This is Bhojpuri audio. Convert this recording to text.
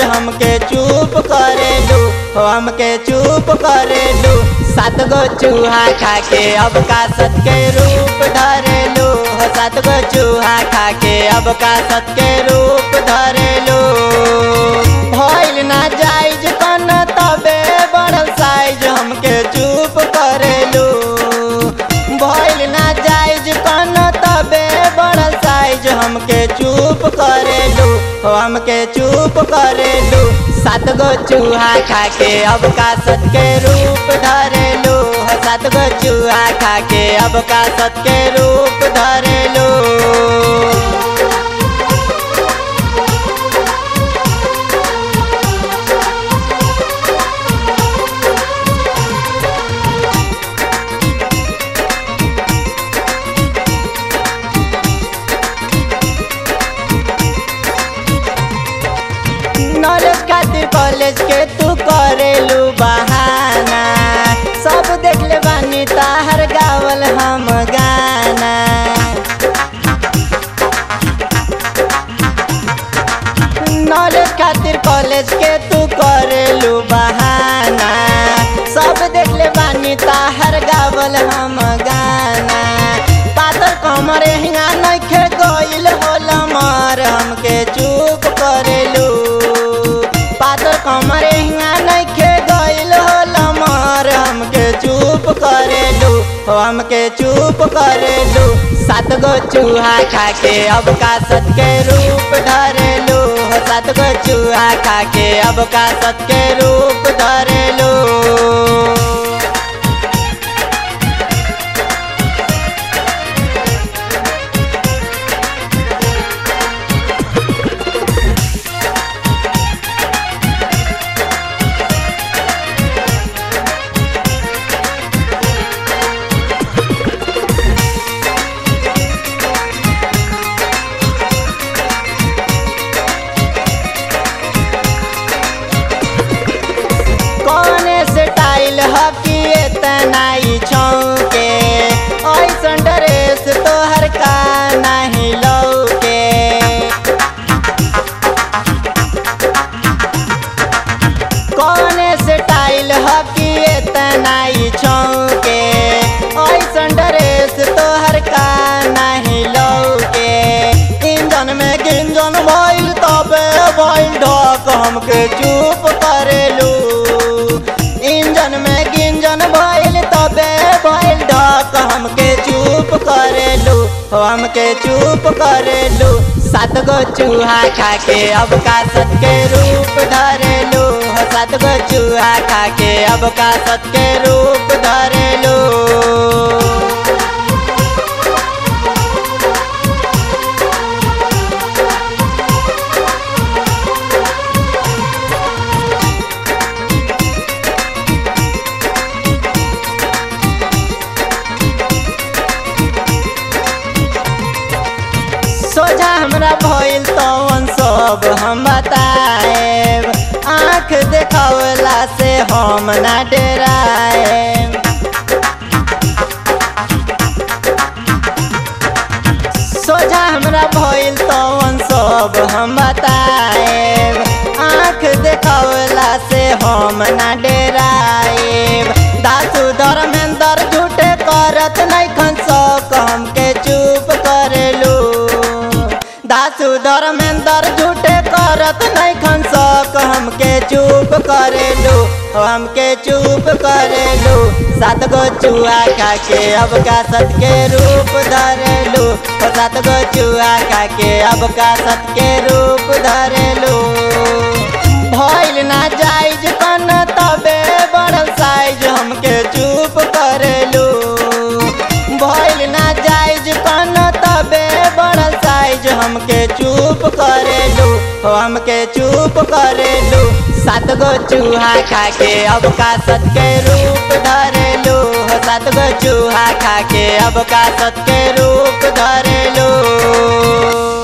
हमके चुप करेलू हो हमके चुप करेलू सात गो चूहा खा के अब का सत के रूप धरेलू हो सात गो चूहा खा के अब का सत के रूप धरेलू भइल ना जाइज कन तबे बढ़ल साइज हमके चुप करेलू भइल ना जाइज कन तबे बढ़ल साइज हमके चुप करेलू हो हमके चुप करेलू सात गो चूहा खा के अब का सत के रूप धरेलू हो सात गो चूहा खा के अब का सत के रूप धरेलू नॉलेज खातिर कॉलेज के तू करेलू बहाना सब देख ले बानी ताहर गावल हम गाना नॉलेज खातिर कॉलेज के तू करेलू बहाना सब देख ले बानी ताहर गावल हम गाना पातर कमर हिंगा नइखे गइल होला मार हमके चुप करेलू पातर कमर हिंगा नइखे गइल होला मार हमके चुप करेलू हो हमके चुप करेलू सात गो चूहा खा के अब का सत के रूप धरेलू हो सात गो चूहा खा के अब का सत के रूप धरेलू कौने से टाइल हकी इतना ही छौके ऐसन ड्रेस तोहर का नहीं लौके कौने से टाइल हकी इतना ही छौके ऐसन ड्रेस तोहर का नहीं लौके इंजन में गिंजन भइल तबे भइल ढक हमके चुप करेलू इंजन में गिंजन भइल तबे भइल ढक हमके चुप करेलू हो हमके चुप करेलू सात गो चूहा खा के अब का सत के रूप धरेलू हो सात गो चूहा खा के अब का सत के रूप धरेलू सोझा हमरा भइल तवन सब हम बताएब आँख देखावला से हम ना डराएब सोझा हमरा भइल तवन सब हम बताएब आँख देखावला से हम ना डराएब दासु धर्मेंद्र झूठे करत नहीं खन सक हमके चुप करेलू दासु धर्मेंद्र झूठे करत नहीं खन सक हमके चुप करेलू हमके चुप करेलू सात गो चूहा खा के अब का सत के रूप धरेलू ओ सात गो चूहा खा के अब का सत के रूप धरेलू भइल ना जाइज कन तबे बढ़ल साइज हमके चुप करेलू भइल ना जाइज कन तबे बढ़ल साइज हमके चुप करेलू हो हमके चुप करेलू सात गो चूहा खा के अब का सत के रूप धरेलू हो सात गो चूहा खा के अब का सत के रूप धरेलू